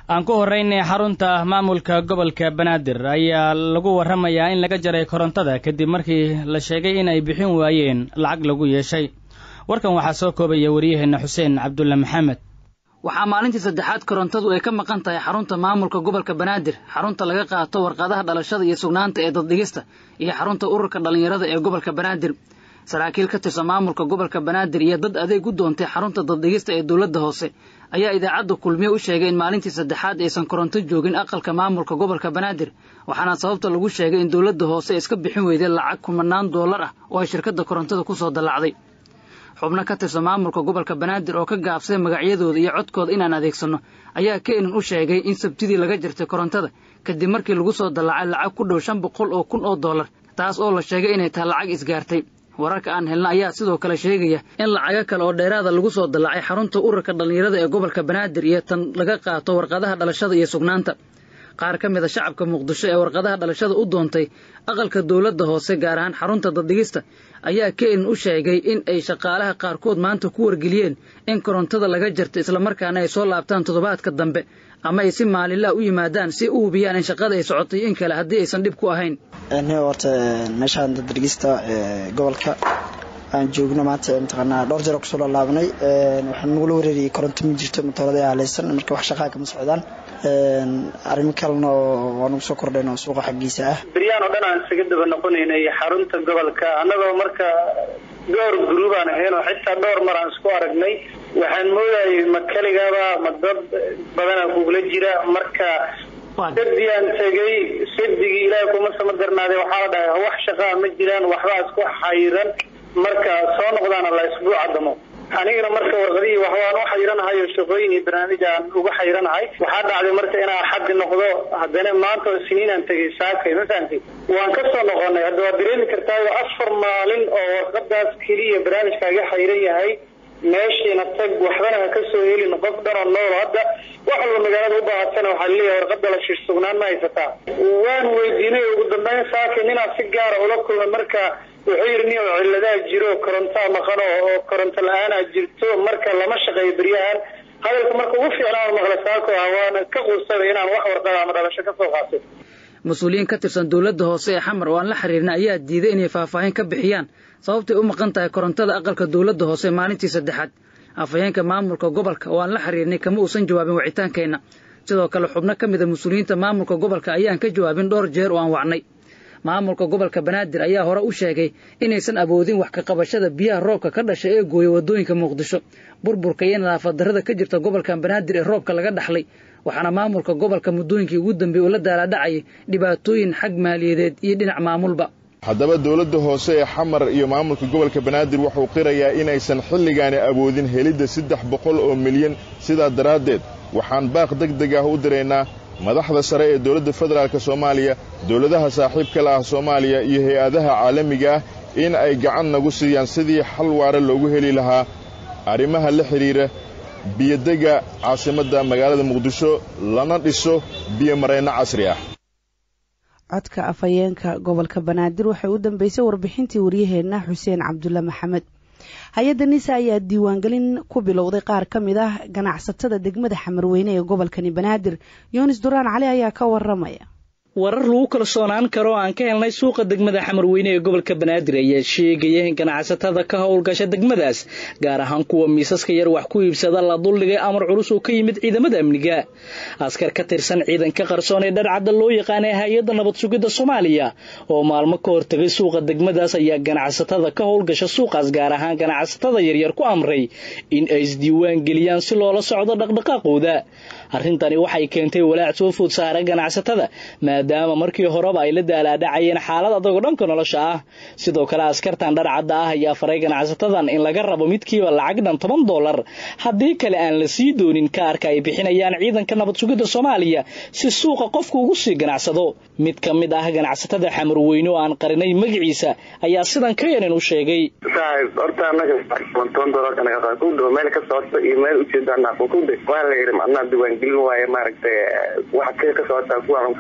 aan ku horraynay xarunta maamulka gobolka banaadir ayaa lagu warramayaa in laga jaray korontada kadib markii la sheegay in ay bixin waayeen lacag lagu yeeshay warkan waxaa soo koobaya wariyaheenna xuseen cabdulle maxamed waxaa maalintii saddexaad korontadu ay ka maqan tahay xarunta maamulka gobolka banaadir xarunta laga qaato warqadaha dhalashada iyo sugnaanta ee daddhigista iyo xarunta ururka dhallinyarada ee gobolka banaadir saraakiil ka tirsan maamulka gobolka banaadir iyo dad adeeg u doontay xarunta daddhigista ee dowladda hoose ayaa idaacadda kulmiye u sheegay in maalintii saddexaad aysan koronto joogin aqalka maamulka gobolka banaadir waxaana sababta lagu sheegay in dowladda hoose iska bixin weyday lacag kumanaan doolar ah oo ay shirkadda korontada ku soo dallacday xubno ka tirsan maamulka gobolka banaadir oo ka gaabsay magacyadooda iyo codkooda inaan adeegsanno ayaa keenan u sheegay in sabtidii laga jirtay korontada kadib markii lagu soo dallacay lacag ku dhow shan boqol oo kun oo dollar taas oo la sheegay inay tahay lacag isgaartay wararka aan helna ayaa sidoo kale sheegaya in lacago kale oo dheeraada lagu soo dallacay xarunta ururka dhallinyarada ee gobolka banaadir iyo tan laga qaato warqadaha dhalashada iyo sugnaanta qaar ka mid a shacabka muqdisho ee warqadaha dhalashada u doontay aqalka dowladda hoose gaar ahaan xarunta daddhigista ayaa keenan u sheegay in ay shaqaalaha qaarkood maanta ku wargeliyeen in korontada laga jarto islamarkaana ay soo laabtaan toddobaadka dambe ama ay si maalinlaha u yimaadaan si u hubiyaan in shaqada ay socotay in kale haddii aysan dhib ku ahayn horta meeshaan daddhigista gobolka aan joogno maanta mataqaanaa dhowr jeer kusoo lalaabnay waxaan nagula wareeriyay koronto ma jirto matoorada haleysan marka wax shaqaa kama socdaan arrimo kalena waa nagu soo kordhayn oo suuqa xaggiisa ah beryaan oo dhan aan isaga daba noqonaynay xarunta gobolka annagoo marka dhowr gruub aan ahayn oo xitaa dhowr mar aan isku aragnay waxaan moodayay ma keligaba ma dad badanaa kugula jira marka sadii aan tegay sadigii ilaahay kuma sama darnaaday waxaa la dhahay wax shaqaa ma jiraan waxbaa isku xayiran marka soo noqdaana la isbuuca damo anigana marka warqadihii waxbaan u xayranahay oo shaqooyin iyo barnaamij aan uga xayranahay waxaa dhacday marka inaan xaddi noqdo haddana maanta oo siniinaan tegay saakay ma fahamtay waan ka soo noqonay hadda waad dareemi kartaa afar maalin oo warqadaas keliya barnaamijkaaga xayran yahay meeshiina tag waxbana ha ka soo helin qof dhan oo nool hadda wax walba magaalada u baahatana waxaa laleeyahay warqada la shiir sugnaan ma haysataa waan weydiinay ugu dambeyn saakay ninaa si gaara ula kulmay marka wuxuu yidhi nin oo ciladaa jiro korontaa maqan oo koronto la-aanaa jirto marka lama shaqeeyo beryahan hadalka marka ugu fiicnaan maqla saako ah waana ka quusaday inaan wax warqada ama dhalasho ka soo qaato mas-uuliyiin ka tirsan dowladda hoose ee xamar oo aan la xiriirna ayaa diiday inay faahfaahin ka bixiyaan sababtay u maqan tahay korontada aqalka dowladda hoose maalintii saddexaad afhayeenka maamulka gobolka oo aan la xiriirnay kama uusan jawaabin wicitaankeenna sidoo kale xubno ka mida mas-uuliyiinta maamulka gobolka ayaan ka jawaabin dhowr jeer oo aan wacnay maamulka gobolka banaadir ayaa hore u sheegay inaysan awoodin wax ka qabashada biyaha roobka ka dhashay ee gooya waddooyinka muqdisho burburka iyo nadaafad darrada ka jirta gobolka banaadir ee roobka laga dhaxlay waxaana maamulka gobolka muddooyinkii ugu dambeeyey uu la daalaadhacayay dhibaatooyin xag maaliyadeed iyo dhinac maamulba haddaba dowladda hoose ee xamar iyo maamulka gobolka banaadir wuxuu qirayaa inaysan xilligaani awoodin helidda saddex boqol oo milyan sidaa daraaddeed waxaan baaq deg deg ah u diraynaa madaxda sare ee dowladda federaalk soomaaliya dowladaha saaxiibka la ah soomaaliya iyo hay-adaha caalamiga ah in ay gacan nagu siiyaan sidii xal waare loogu heli lahaa arrimaha la xidhiira biyodega caasimadda magaalada muqdisho lana dhiso biyomarayno casri ah codka afhayeenka gobolka banaadir waxay u dambeysay warbixintii waryaheenna xuseen cabdulle maxamed hay-adda nisa ayaa diiwaangelin ku bilowday qaar ka mid ah ganacsatada degmada xamarweyne ee gobolkani banaadir yunis duraan cali ayaa ka waramaya warar lagu kalsoonaan karo oo aan ka helnay suuqa degmada xamarweyne ee gobolka banaadir ayaa sheegaya in ganacsatada ka howlgasha degmadaas gaar ahaan kuwa miisaska yar wax ku iibsada la duldhigay amar culus oo ka yimid ciidamada amniga askar ka tirsan ciidanka qarsoon ee dharcadda loo yaqaanay hay-adda nabad sugidda soomaaliya oo maalmo ka hortegay suuqa degmadaas ayaa ganacsatada ka howlgasha suuqaas gaar ahaan ganacsatada yaryar ku amray in ay isdiiwaan geliyaan si loola socdo dhaqdhaqaaqooda arrintani waxay keentay walaac soo food saara ganacsatada maadaama markii horeba ay la daalaadhacayeen xaalad adagoo dhanka nolosha ah sidoo kale askartan dharcadda ah ayaa faray ganacsatadan in laga rabo midkiiba lacag dhan toban dollar haddii kale aan la sii doonin kaarka ay bixinayaan ciidanka nabad sugidda soomaaliya si suuqa qofku ugu sii ganacsado mid ka mid ah ganacsatada xamarweyne oo aan qarinay magaciisa ayaa sidan ka yarin u sheegay horta anaga toban dollarkanaqaaqudhow meel ka socota iyo meel ujeedanaaqukudhe waa la yidhi macnaha diiwaangelin waaye maaragtay waxa kee ka socotaa kuwa hay-ad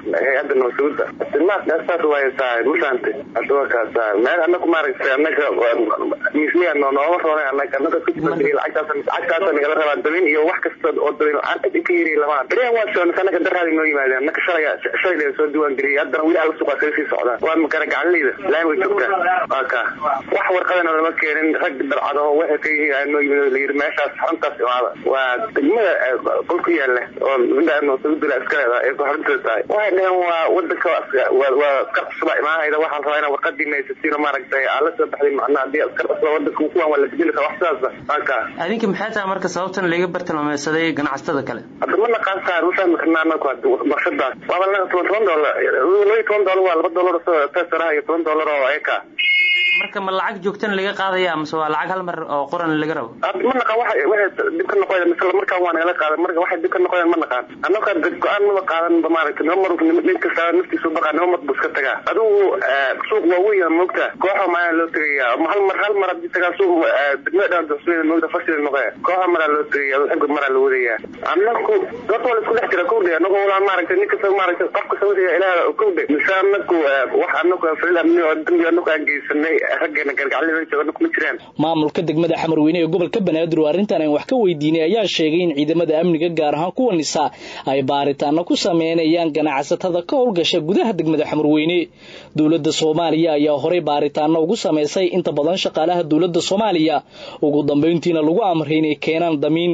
hay-adda nabadsuguda masaas waay saaxib mafahamtay hadda waa kaa saaxib meel anaku maaragtay anaga misliya nooma roonay anaga anaga kujibadiri lacagtaas lacagtaasa nagala rabaa dabin iyo wax kasta oo dabin aan cid ka yiri lamaan beriyan waa soonay anaga daraadi noo yimaadeen anaga shalaya shalay soo diiwaan geliyay haddana weli alla suqaa kaga sii socdaan waa makana gacanleyda laan way joogtaa waa kaa wax warqadana lama keenin rag dalcadaho waxay ka yihiin aa noo yimid layiri meeshaas xaruntaas imaada waa degmada qol ku yaala oo midaan nabadsuguda iska leedahay ee ku xarunteeda tahay waxay dhaheen waa wadanka waa askar cusubaa imaanayda waxaan rabaa inaa warqadii maysasiino maaragtay aan la soo baxday macnaha haddii askar cusubaa wadanka kuwan waa la bedeli karaa wax sidaasa halka adinka maxay tahay marka sababtan laga bartilmaameysaday ganacsatada kale hadda ma naqaan saar ma fahmi karnaa anaku warshadaas waaba naga toban toban doolar laba toban doolar waa laba doolar tesaraha iyo toban doolar oo eka marka ma lacag joogtana laga qaadaya mise waa lacag hal mar oo qoran laga rabo ma naqaan waxa waxay dib ka noqoya mise markaan waa nagala qaadan marka waxay dib ka noqoyaan ma naqaan annaka go-aan maba qaadan ba maaragtay nima mar nin kasta naftiisu baqaa nima mar bu iska tagaa adigu suuq waa weyn moogta kooxa maaa loo tegaya hal mar hal mar hadii tagaa suuq degmada dhan duxsumeeda moogta fashil noqoya kooxa maraa loo tegaya xagga maraa la wadaya annaku horta waa la isku dhex jira kowdhe annagu walaa maaragtay nin kasta maaragtay qof kasta wixii ilaah kowdhe mise annaku wax annaku falil amni oo dambi annaku aan geysanay raggeena gargacalada jooga kuma jiraan maamulka degmada xamarweyne ee gobolka banaadir oo arrintan aan wax ka weydiinay ayaa sheegay in ciidamada amniga gaar ahaan kuwa nisa ay baaritaano ku sameynayaan ganacsatada ka howlgasha gudaha degmada xamarweyne dowladda soomaaliya ayaa horey baaritaano ugu samaysay inta badan shaqaalaha dowladda soomaaliya ugu dambeyntiina lagu amray inay keenaan damiin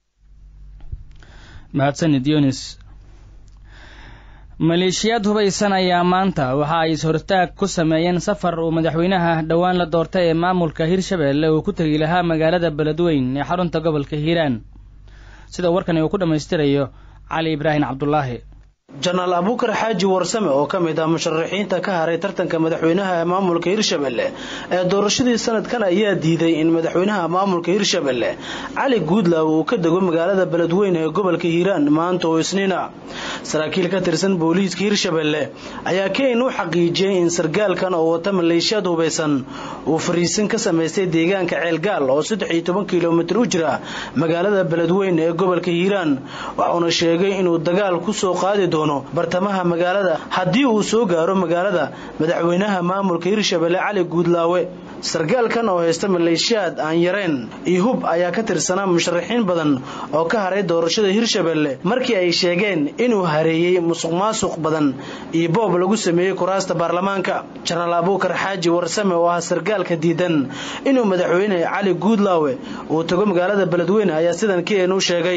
mahadsanid yunis maleeshiyaad hubaysan ayaa maanta waxa ay is-hortaag ku sameeyeen safar uu madaxweynaha dhowaan la doortay ee maamulka hirshabeelle uu ku tegi lahaa magaalada beledweyn ee xarunta gobolka hiiraan sida warkani uu ku dhammaystirayo cali ibraahim cabdulaahi janaal abuukar xaaji warsame oo ka mid ah musharaxiinta ka haray tartanka madaxweynaha ee maamulka hirshabelle ee doorashadii sanadkan ayaa diiday in madaxweynaha maamulka hirshabelle cali guudlaaw uu ka dego magaalada beledweyne ee gobolka hiiraan maanta oo isniina saraakiil ka tirsan booliiska hirshabelle ayaa keyn u xaqiijiyey in sargaalkan oo wata maleeshiyaad hubaysan uu fariisin ka samaystay deegaanka ceelgaal oo saddex iyo toban kilomitir u jira magaalada beledweyne ee gobolka hiiraan waxuuna sheegay inuu dagaal ku soo qaadi doono bartamaha magaalada haddii uu soo gaaro magaalada madaxweynaha maamulka hirshabelle cali guudlaawe sargaalkan oo haysta maleeshiyaad aan yareen iyo hub ayaa ka tirsanaa musharaxiin badan oo ka haray doorashada hirshabelle markii ay sheegeen inuu hareeyey musuq maasuq badan iyo boob lagu sameeyey kuraasta baarlamaanka janaal abuukar xaaji warsame oo ah sargaalka diidan inuu madaxweyne cali guudlaawe uu tago magaalada beledweyne ayaa sidan keen u sheegay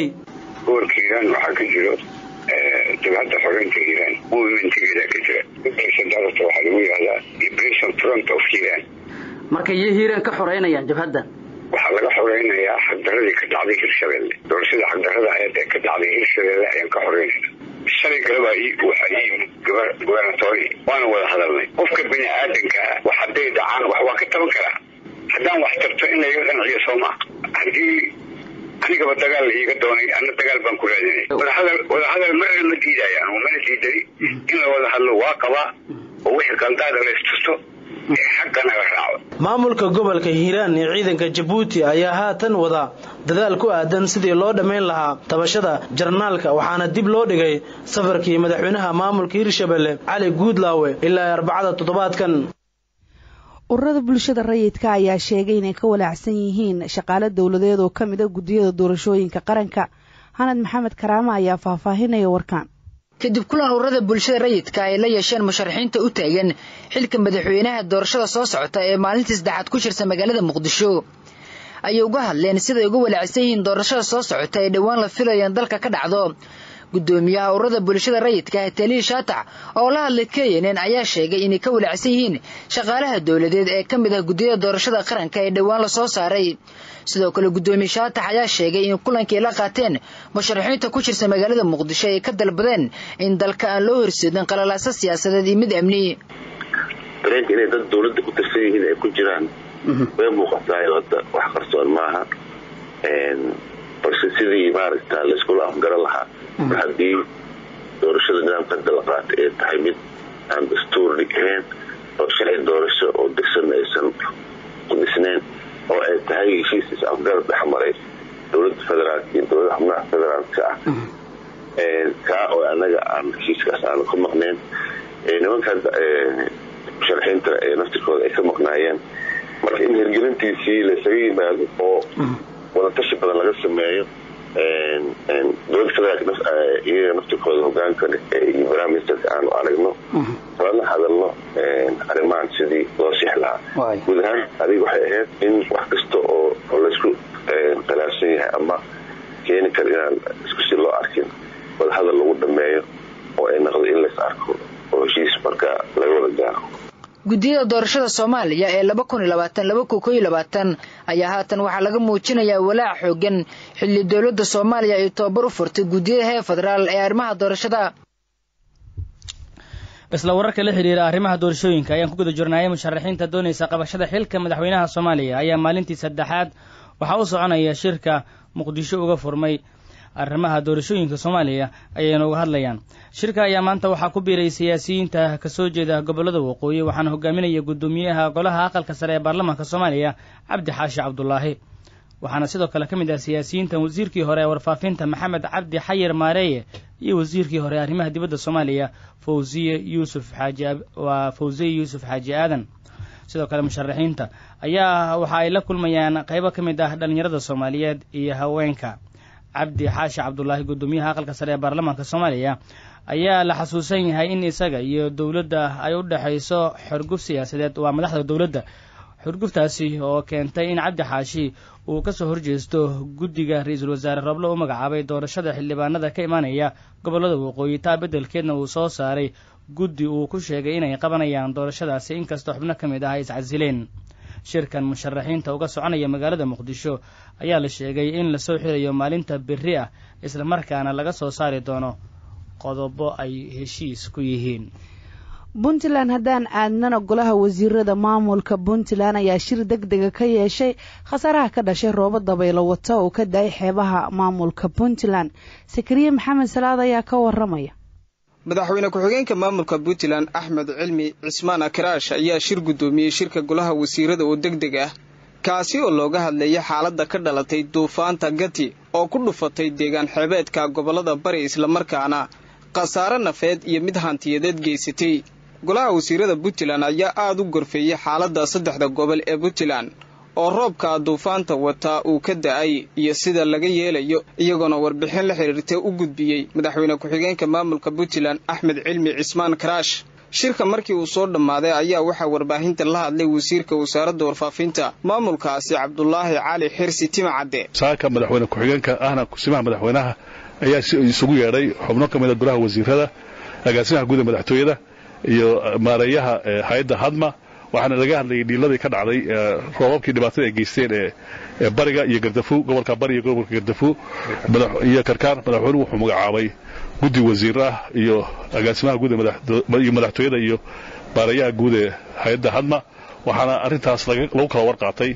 jabhadda xoreynta hiiraan movementgeeda ka jira darata waxaa lagu yihahdaa liberation front of hiiraan marka iyo hiiraan ka xoreynayaan jabhadda waxaa laga xoreynayaa xagdaradii ka dhacday hirshabelle doorashada xagdarada aheed ee ka dhacday hirshabelle ayaan ka xoreynayna shalay galaba waxaa ii yimid gobernatori waana wada hadalnay qofka bini aadankaa wax hadday dhacaan wax waa ka taban karaa haddaan wax tarto in layga qanciyo soo maa haddii anigaba dagaal iiga doonay ana dagaal baan ku raadinay wadahadal marna ma diidaya anugu mana diidani in la wada hadlo waa qabaa oo wixii qaldaada laystusto ee xaggana la raaco maamulka gobolka hiiraan ee ciidanka jabuuti ayaa haatan wada dadaal ku aadan sidii loo dhammayn lahaa tabashada jarnaalka waxaana dib loo dhigay safarkii madaxweynaha maamulka hirshabelle cali guudlaawe ilaa arbacada toddobaadkan ururada bulshada rayidka ayaa sheegay inay ka walaacsan yihiin shaqaale dowladeed oo ka mid a guddiyada doorashooyinka qaranka xanad maxamed karaama ayaa faahfaahinaya warkaan kadib kulan ururada bulshada rayidka ay la yeesheen musharaxiinta u taagan xilka madaxweynaha doorashada soo socota ee maalintii saddexaad ku jirta magaalada muqdisho ayay uga hadleen siday uga walaacsan yihiin doorashada soo socota ee dhowaan la filayo in dalka ka dhacdo gudoomiyaha ururada bulshada rayidka taliil shaatac oo la hadlay kenn ayaa sheegay inay ka walaacsan yihiin shaqaalaha dowladeed ee ka mid ah guddiyada doorashada qaranka ee dhowaan la soo saaray sidoo kale gudoomiye shaatax ayaa sheegay in kulankii la qaateen musharaxiinta ku jirta magaalada muqdisho ay ka dalbadeen in dalka aan loo horseedin qalalaasa siyaasadeed iyo mid amni dareenka inay dad dowladda ku tirsan yihiin ay ku jiraan way muuqataa hadda wax qarsoon maaha balse sidii maaragta layskula afgaran lahaa mar haddii doorashada nidaamka hadda la qaatay ay tahay mid aan dastuurni ahayn oo sharci doorasho oo degsan aysan ku dhisnayn oo ay tahay heshiis is afgarad dhex maray dowladda federaalka iyo dowlada xubnaha federaalka ah kaa oo anaga aan heshiiskaas aanu ka maqneen nimanka musharaxiinta naftirkooda ay ka maqnaayeen marka in hirgelintiisii laysaga yimaado oo wadatashi badan laga sameeyo dowlada federaalk iyaga naftirkooda hogaanka iyo prime ministerka aanu aragno lana hadalno arrimahan sidii loo six lahaa guud ahaan adiga waxay ahayd in wax kasta oo laysku khilaafsan yahay ama keeni kara inaan isku si loo arkin wadahadal lagu dhameeyo oo ay naqdo in lays arko oo heshiis marka laga wada gaaro guddiyada doorashada soomaaliya ee laba kun iyo labaatan laba kun koyo labaatan ayaa haatan waxaa laga muujinayaa walaac xoogan xilli dowladda soomaaliya ay tababar u furtay guddiyada heer federaal ee arrimaha doorashada isla wararka la xidhiira arrimaha doorashooyinka ayaan ku guda jirnayay musharaxiinta doonaysa qabashada xilka madaxweynaha soomaaliya ayaa maalintii saddexaad waxaa u soconaya shirka muqdisho uga furmay arrimaha doorashooyinka soomaaliya ayayna uga hadlayaan shirka ayaa maanta waxaa ku biiray siyaasiyiinta kasoo jeeda gobollada waqooyi waxaana hogaaminaya guddoomiyaha golaha aqalka sare ee baarlamaanka soomaaliya cabdi xaashi cabdulaahi waxaana sidoo kale ka mid ah siyaasiyiintan wasiirkii hore ee warfaafinta maxamed cabdi xayir maareeye iyo wasiirkii hore arrimaha dibadda soomaaliya fawziye yuusuf xaaji waa fawziye yuusuf xaaji aadan sidoo kale musharaxiinta ayaa waxa ay la kulmayaan qaybo ka mid ah dhallinyarada soomaaliyeed iyo haweenka cabdi xaashi cabdulaahi guddoomiyaha aqalka sare ee baarlamaanka soomaaliya ayaa la xasuusan yahay in isaga iyo dowladda ay u dhexayso xorguf siyaasadeed waa madaxda dowladda xorguftaasi oo keentay in cabdi xaashi uu kasoo horjeesto guddiga ra-iisul wasaare roble u magacaabay doorashada xildhibaanada ka imaanaya gobollada waqooyi taa beddelkeedna uu soo saaray guddi uu ku sheegay inay qabanayaan doorashadaasi inkastoo xubno ka mid ah ay iscasileen shirkan musharaxiinta uga soconaya magaalada muqdisho ayaa la sheegay in lasoo xirayo maalinta berri ah islamarkaana laga soo saari doono qodobo ay heshiis ku yihiin puntland haddaan aadnana golaha wasiirada maamulka puntland ayaa shir deg dega ka yeeshay khasaaraha ka dhashay roobo dabaylo wata oo ka da-ay xeebaha maamulka puntland sakariye maxamed salaad ayaa ka waramaya madaxweyne ku-xigeenka maamulka puntland axmed cilmi cismaan akraash ayaa shir guddoomiyey shirka golaha wasiirada oo deg deg ah kaasi oo looga hadlayay xaaladda ka dhalatay duufaanta gati oo ku dhufatay deegaan xeebeedka gobollada bari islamarkaana khasaare nafeed iyo mid hantiyadeed geysatay golaha wasiirada puntland ayaa aada u gorfeeyey xaaladda saddexda gobol ee puntland oo roobka duufaanta wataa uu ka da-ay iyo sida laga yeelayo iyagoona warbixin la xiriirtay u gudbiyey madaxweyne ku-xigeenka maamulka puntland axmed cilmi cismaan karaash shirka markii uu soo dhammaaday ayaa waxaa warbaahinta la hadlay wasiirka wasaaradda warfaafinta maamulkaasi cabdulaahi cali xirsi timacadde saaka madaxweyne ku-xigeenka ahna kusimaha madaxweynaha ayaa isugu yeedhay xubno ka mida golaha wasiirada agaasimaha guud ee madaxtooyada iyo maareeyaha hay-adda hadma waxaana laga hadlayay dhiiladii ka dhacday roobabkii dhibaatada ay geysteen ee bariga iyo gardafu gobolka bari iyo gobolka gardafu iyo karkaar madaxweynuhu wuxuu magacaabay guddi wasiir ah iyo agaasimaha guud iyo madaxtooyada iyo maareeyaha guud ee hay-adda hadma waxaana arrintaas lagu kala warqaatay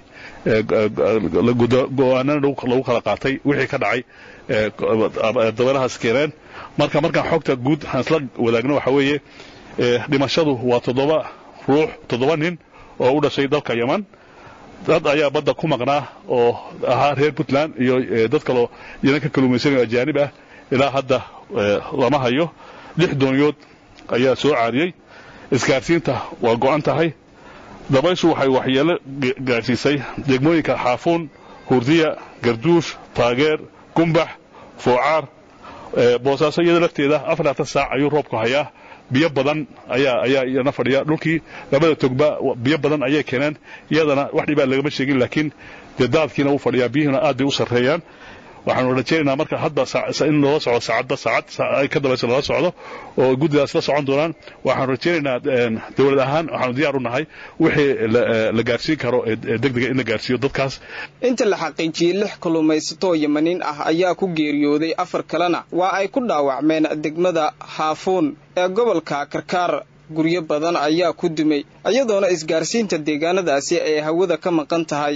go-aanana lagu kala qaatay wixii ka dhacay dabeelahaas keeneen marka markaan xogta guud aan isla wadaagno waxaa weeye dhimashadu waa toddoba ruux toddoba nin oo u dhashay dalka yeman dad ayaa badda ku maqnaa oo ahaa reer puntland iyo dad kaloo iyadan ka kaluumaysanayo ajaanib ah ilaa hadda lama hayo lix dooniyood ayaa soo caariyey isgaarsiinta waa go'an tahay dabayshu waxay waxyeelo gaadhsiisay degmooyinka xaafuun hurdiya garduush taageer gumbax foocaar boosaaso iyada lafteeda afarlaatan saac ayuu roobku hayaa biyo badan ayaa ayaa iyana fadhiya dhulkii labada togba biyo badan ayay keeneen iyadana wax dhibaa lagama sheegin laakiin dee daadkiina wuu fadhiyaa biyuhuna aad bay u sarreeyaan waxaanu rajaynaynaa marka hadda in loola socdo saacadba saacad ay ka dambaysa loola socdo oo guddidaas la socon doonaan waxaanu rajaynaynaa dowlad ahaan waxaanu diyaar u nahay wixii la gaarsiin karo deg dega in la gaarsiiyo dadkaas inta la xaqiijiyey lix kalluumaysatoo yamaniin ah ayaa ku geeriyooday afar kalena waa ay ku dhaawacmeen degmada haafuun ee gobolka karkaar guryo badan ayaa ku dumay iyadoona isgaarsiinta deegaanadaasi ay hawada ka maqan tahay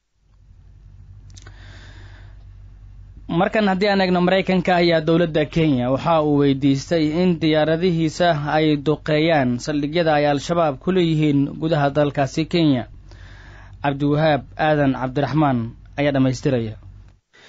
markan haddii aan eegno maraykanka ayaa dowladda kenya waxa uu weydiistay in diyaaradihiisa ay duqeeyaan saldhigyada ay al-shabaab ku leeyihiin gudaha dalkaasi kenya cabdiwahaab aadan cabdiraxmaan ayaa dhammaystiraya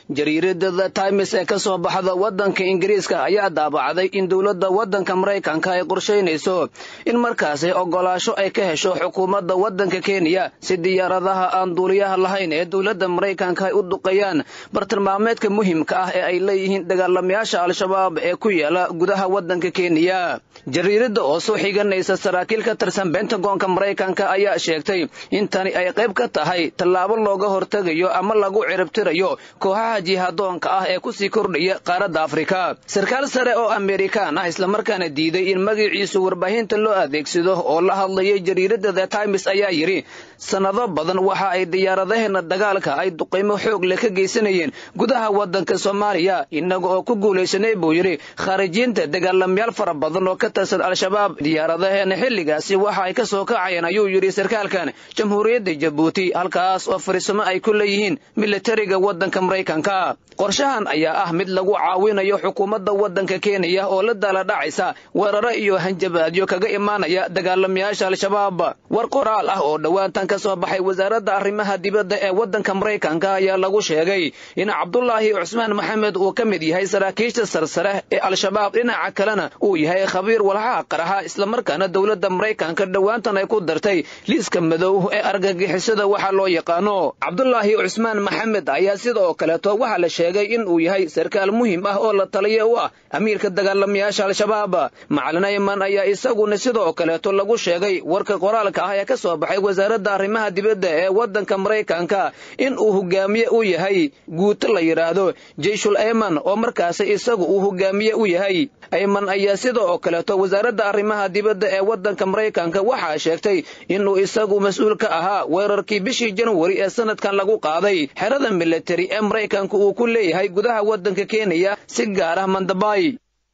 jariirada the times ee ka soo baxda waddanka ingiriiska ayaa daabacday in dowladda waddanka maraykanka ay qorshaynayso in markaasi ogolaasho ay ka hesho xukuumadda waddanka kenya si diyaaradaha aan duuliyaha lahayn ee dowladda maraykanka ay u duqeeyaan bartilmaameedka muhiimka ah ee ay leeyihiin dagaalamayaasha al-shabaab ee ku yaala gudaha waddanka kenya jariirada oo soo xiganaysa saraakiil ka tirsan bentagoonka maraykanka ayaa sheegtay in tani ay qayb ka tahay tallaabo looga hortegayo ama lagu ciribtirayo kooxaha jihadoonka ah ee kusii kordhaya qaaradda afrika sarkaal sare oo amerikaan ah islamarkaana diiday in magaciisu warbaahinta loo adeegsado oo la hadlayay jariirada the times ayaa yidhi sannado badan waxa ay diyaaradaheena dagaalka ay duqaymo xoog leh ka geysanayeen gudaha waddanka soomaaliya innaga oo ku guulaysanay buu yidhi khaarijiinta dagaalamayaal fara badan oo ka tirsan al-shabaab diyaaradaheena xilligaasi waxa ay ka soo kacayeen ayuu yidhi sarkaalkan jamhuuriyadda jabuuti halkaas oo fariisamo ay ku leeyihiin militariga waddanka maraykanka qorshahan ayaa ah mid lagu caawinayo xukuumadda waddanka kenya oo la daala dhacaysa weeraro iyo hanjabaadyo kaga imaanaya dagaalamayaasha al-shabaab war qoraal ah oo dhowaantan ka soo baxay wasaaradda arrimaha dibadda ee waddanka maraykanka ayaa lagu sheegay in cabdulaahi cusmaan maxamed uu ka mid yahay saraakiisha sarsare ee al-shabaab dhinaca kalena uu yahay khabiir walxaha qaraxa islamarkaana dowladda maraykanka dhowaantan ay ku dartay liiska madow ee argagixisada waxaa loo yaqaano cabdulaahi cusmaan maxamed ayaa sidoo kaleeto waxaa la sheegay in uu yahay sarkaal muhiim ah oo la taliya u ah amiirka dagaalamayaasha al-shabaab macalin ayman ayaa isaguna sidoo kaleeto lagu sheegay warka qoraalka ah ee ka soo baxay wasaaradda arrimaha dibadda ee waddanka maraykanka in uu hogaamiye u yahay guuto la yidhaahdo jeyshul ayman oo markaasi isagu uu hogaamiye u yahay ayman ayaa sidoo kaleeto wasaaradda arrimaha dibadda ee waddanka maraykanka waxaa sheegtay inuu isagu mas-uul ka ahaa weerarkii bishii janwari ee sanadkan lagu qaaday xerada militari ee maraykanka uu ku leeyahay gudaha waddanka kenya si gaar ah mandabay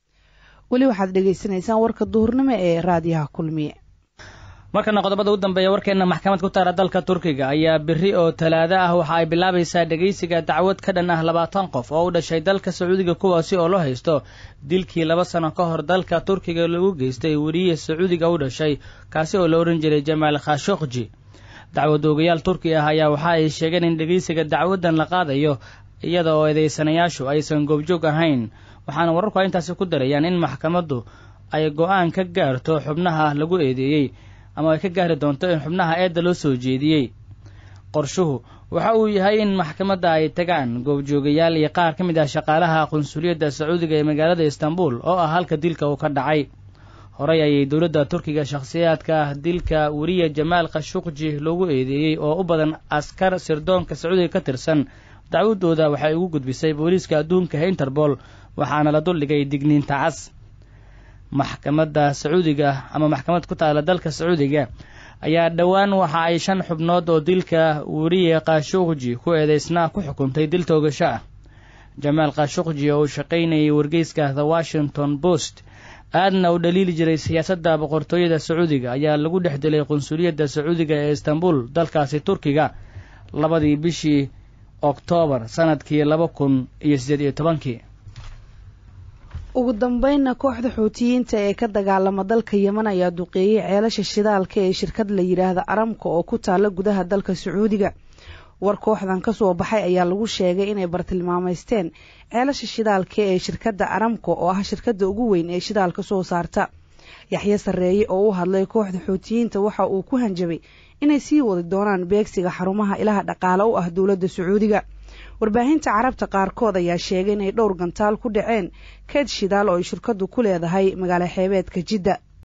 weli waxaad dhegaysanaysaan warka duhurnimo ee raadiyaha kulmiye markana qodobada u dambeeya warkeenna maxkamad ku taara dalka turkiga ayaa biri oo talaado ah waxa ay bilaabaysaa dhegaysiga dacwad ka dhan ah labaatan qof oo u dhashay dalka sacuudiga kuwaasi oo loo haysto dilkii laba sano ka hor dalka turkiga lagu geystay weriye sacuudiga u dhashay kaasi oo la odhan jiray jamaal khashokji dacwad oogayaal turki ah ayaa waxa ay sheegeen in dhegaysiga dacwaddan la qaadayo iyada oo eedeysanayaashu aysan goobjoog ahayn waxaana wararku intaasi ku darayaan in maxkamaddu ay go-aan ka gaarto xubnaha lagu eedeeyey ama ay ka gaari doonto in xubnaha eedda loo soo jeediyey qorshuhu waxa uu yahay in maxkamadda ay tagaan goobjoogayaal iyo qaar ka mid ah shaqaalaha qunsuliyadda sacuudiga ee magaalada istanbul oo ah halka dilka uu ka dhacay horey ayay dowladda turkiga shakhsiyaadka dilka weriye jamaal khashuqji loogu eedeeyey oo u badan askar sirdoonka sacuudiga ka tirsan dacwadooda waxay ugu gudbisay booliiska adduunka ee interpol waxaana la duldhigay digniinta cas maxkamadda sacuudiga ama maxkamad ku taala dalka sacuudiga ayaa dhowaan waxa ay shan xubnood oo dilka weriye khashuqji ku eedeysnaa ku xukuntay dil toogasho ah jamaal khashuqji oo uu shaqaynayay wargeyska the washington post aadna u dhaliili jiray siyaasadda boqortooyada sacuudiga ayaa lagu dhex dilay qunsuliyadda sacuudiga ee istanbul dalkaasi turkiga labadii bishii oktoobar sanadkii laba kun iyo siddeed iyo tobankii ugu dambeynna kooxda xuutiyiinta ee ka dagaalama dalka yeman ayaa duqeeyey ceelasha shidaalka ee shirkad la yidhaahda aramka oo ku taala gudaha dalka sacuudiga war kooxdan ka soo baxay ayaa lagu sheegay inay bartilmaamaysteen ceelasha shidaalka ee shirkadda aramka oo ah shirkadda ugu weyn ee shidaalka soo saarta yaxye sarreeye oo u hadlay kooxda xuutiyiinta waxa uu ku hanjabay inay sii wadi doonaan beegsiga xarumaha ilaha dhaqaale u ah dowladda sacuudiga warbaahinta carabta qaarkood ayaa sheegay inay dhowr gantaal ku dhaceen keed shidaal oo ay shirkadu ku leedahay magaalo xeebeedka jidda